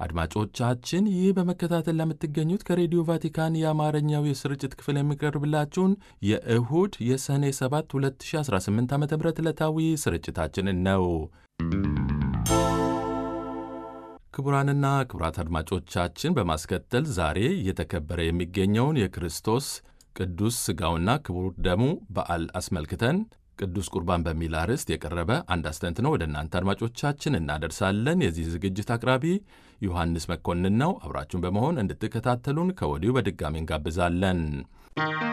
አድማጮቻችን ይህ በመከታተል ለምትገኙት ከሬዲዮ ቫቲካን የአማርኛው የስርጭት ክፍል የሚቀርብላችሁን የእሁድ የሰኔ 7 2018 ዓ ም ዕለታዊ ስርጭታችንን ነው። ክቡራንና ክቡራት አድማጮቻችን በማስከተል ዛሬ እየተከበረ የሚገኘውን የክርስቶስ ቅዱስ ሥጋውና ክቡር ደሙ በዓል አስመልክተን ቅዱስ ቁርባን በሚል አርዕስት የቀረበ አንድ አስተንትኖ ወደ እናንተ አድማጮቻችን እናደርሳለን። የዚህ ዝግጅት አቅራቢ ዮሐንስ መኮንን ነው። አብራችሁን በመሆን እንድትከታተሉን ከወዲሁ በድጋሚ እንጋብዛለን።